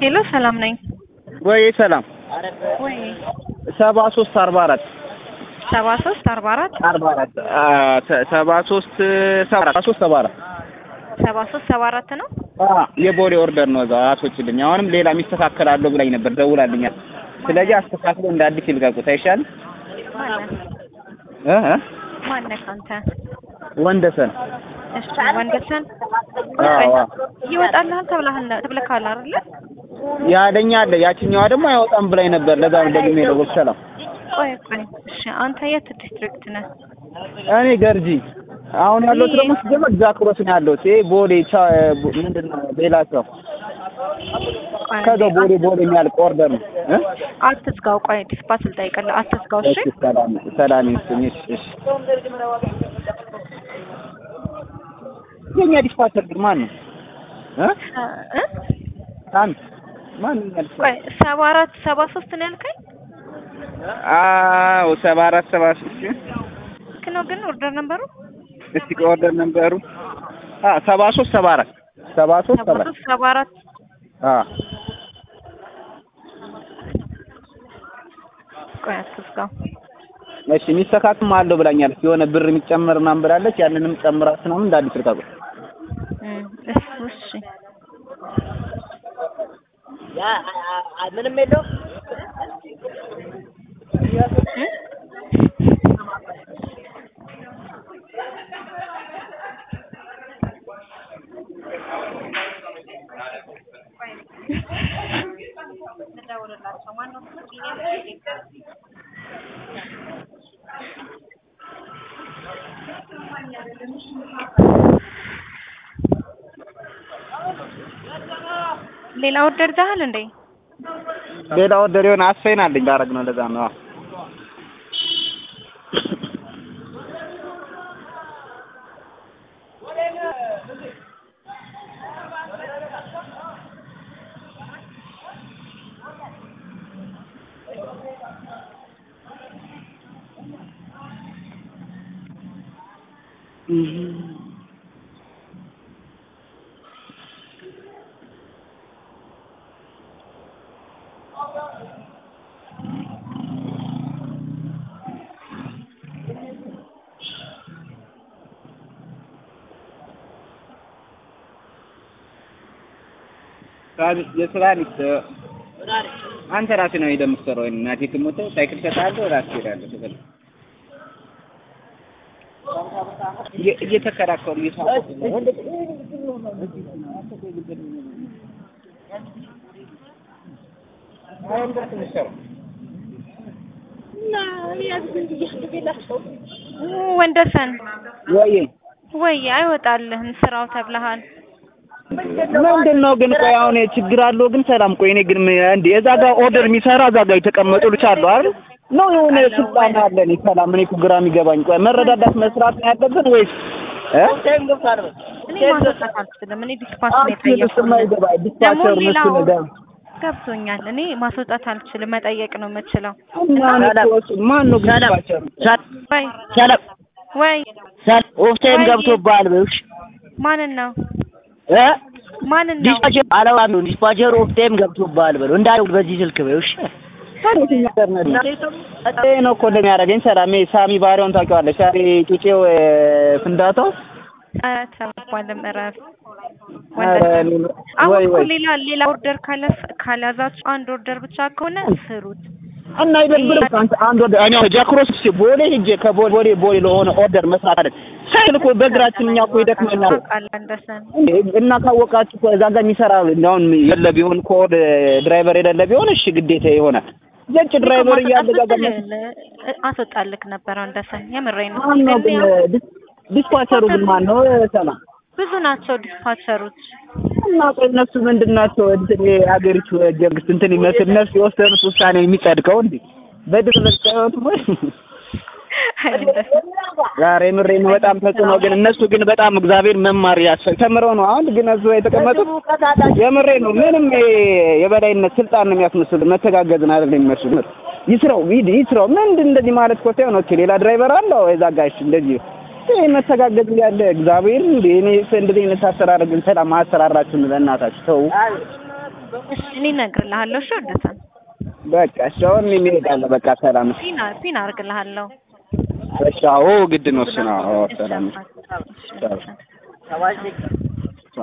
ሄሎ ሰላም ነኝ። ወይ ሰላም ወይ ሰባ ሶስት አርባ አራት ሰባ ሶስት አርባ አራት አርባ አራት ሰባ ሶስት ሰባ አራት ሶስት ሰባ አራት ሰባ ሶስት ሰባ አራት ነው። የቦሌ ኦርደር ነው። እዛው አስወጪልኝ። አሁንም ሌላ የሚስተካከል አለው ብላኝ ነበር፣ ደውላልኛል። ስለዚህ አስተካክሎ እንደ አዲስ ይልቀቁት አይሻልም? ማነህ እ እ ማነህ አንተ? ወንደሰን እሺ ወንደሰን አዎ ይወጣልሃል ተብለሃል ተብለካል አይደለ? ያለኛ አለ። ያችኛዋ ደግሞ አይወጣም ብላኝ ነበር። ለዛ ነው ደግሜ የደወልኩት። ሰላም ቆይ ቆይ እሺ አንተ የት ዲስትሪክት ነህ? እኔ ገርጂ አሁን ያለሁት ደግሞ ሲጀመር ዛክሮስ ነው ያለሁት። ይሄ ቦሌ ቻ ምንድን ነው ሌላ ሰው ቆይ ከዛው ቦሌ ቦሌ የሚያልቅ ኦርደር ነው እ አትዝጋው። ቆይ ዲስፓች ልጠይቅልህ። አትዝጋው እሺ። እሺ ሰላም ሰላም ይስጥኝ። እሺ እሺ የኛ ዲስፓቸር ግን ማን ነው እ እ አንተ ማን ነው ያልከኝ? ቆይ ሰባ አራት ሰባ ሶስት ነው ያልከኝ? አዎ ሰባ አራት ሰባ ሶስት ልክ ነው ግን ኦርደር ነበሩ እስቲ ኦርደር ነበሩ አ ሰባ ሶስት ሰባ አራት ሰባ ሶስት ሰባ ሰባ አራት ሶስት ሰባ አራት አ ቆይ አትዝጋው። እሺ የሚስተካክም አለው ብላኛለች። የሆነ ብር የሚጨመር ምናምን ብላለች። ያንንም ጨምራት ምናምን እንደ አዲስ ልቃቁ። እም እሱ እሺ ምንም የለውም። እ ሌላ ኦርደር ዛሃል እንዴ? ሌላ ኦርደር የሆነ አስፈይን አለኝ ላረግ ነው። ለዛ ነው። አዎ የስራ ሊስት አንተ ራስህ ነው ሄደህ የምትሰራው። ወይም እናቴ ትሞት ሳይክል እሰጥሃለሁ ራስህ ትሄዳለህ። ትበል እየ- እየተከራከሩ እየሳቁ ወንደሰን ወይ ወይ አይወጣልህም ስራው ተብለሃል። ምንድን ነው ግን? ቆይ አሁን ችግር አለው ግን ሰላም። ቆይ እኔ ግን ምን- እንደ እዛ ጋር ኦርደር የሚሰራ እዛ ጋር የተቀመጡ ልጅ አሉ አይደል? ነው የሆነ ስልጣን አለን። ሰላም። እኔ እኮ ግራ የሚገባኝ ቆይ መረዳዳት መስራት ነው ያለብን ወይስ እ ታይም ገብቷል። እኔ ማስወጣት አልችልም። እኔ ዲስፓች ነው አክቹዋሊ የጠየኩት። እሱማ ይገባል። ደግሞ ዲስፓቸር ሌላው መስሎ ነገር ገብቶኛል። እኔ ማስወጣት አልችልም፣ መጠየቅ ነው የምችለው። እና እኔ እኮ እሱ ማን ነው ግን ሰላም ዲስፓቸር? ወይ ሰላም ወይ ሰላም ኦፍ ታይም ወይ- ገብቶብሃል በይውሽ ማንን ነው እ ማንን ነው? ዲስፓቸር አላዋም ዲስፓቸር ኦፍ ታይም ገብቶብሃል በለው እንዳለው በዚህ ስልክ በይውሽ ይሄ ነው እኮ እንደሚያደርገኝ ሰላም። ይሄ ሳሚ ባሪያውን ታውቂዋለሽ? ሳሪ ጩጬው እ፣ ፍንዳታው ኧረ ተባባልም እረፍ። ኧረ ወንደሰን እኔ- አሁን ወይ እኮ ወይ ሌላ ሌላ ኦርደር ካለ ካልያዛችሁ አንድ ኦርደር ብቻ ከሆነ ስሩት። እና አይደብርም? አንተ አንድ ወደ እኔ አሁን ጃክሮስ እስኪ ቦሌ ሂጄ ከቦሌ ቦሌ ቦሌ ለሆነ ኦርደር መስራት አይደል ሳይል እኮ በእግራችን እኛ እኮ ይደክመናል። ታውቃለህ ወንደሰን እንዴ እና ካወቃችሁ እኮ እዛ ጋር የሚሰራ አሁን የለ ቢሆን ኮድ ድራይቨር የሌለ ቢሆን እሺ ግዴታ ይሆናል። ዘጭ ድራይቨር እያለ እዛ ጋር መስ- አስወጣልክ ነበር ወንደሰን፣ የምሬን ነው። ማን ነው ግን ግን ያው ዲስ- ዲስፓቸሩ ግን ማን ነው? ሰላም ብዙ ናቸው ዲስፓቸሮች። እና ቆይ እነሱ ምንድን ናቸው? እንትን የሀገሪቱ መንግስት እንትን ይመስል እነሱ የወሰኑት ውሳኔ የሚጸድቀው እንዴ በድር መስጠት ወይ ዛሬ ምሬ ነው በጣም ተጽዕኖ ግን እነሱ ግን በጣም እግዚአብሔር መማር ያስፈል ተምረው ነው አሁን ግን እሱ የተቀመጡት የምሬ ነው ምንም ይሄ የበላይነት ስልጣን ነው የሚያስመስሉ መተጋገዝን አይደለም የሚመስሉ ይስራው ሂድ ይስራው ምንድን እንደዚህ ማለት እኮ ሳይሆን ኦኬ ሌላ ድራይቨር አለው እዛ ጋር እሺ እንደዚህ ይሄ መተጋገዝ ያለ እግዚአብሔር እንደ እኔ እንደዚህ አይነት አሰራር ግን ሰላም አሰራራችሁን ለእናታችሁ ተው እሺ እኔ እነግርልሃለሁ። እሺ ወደሰን በቃ እሺ አሁን እኔ እሄዳለሁ። በቃ ሰላም። እሺ ፒን ፒን አድርግልሃለሁ። እሺ አዎ ግድ ነው እሱ ነው። አዎ እሺ ሰላም። አባት። እሺ ቻው። ወደሰን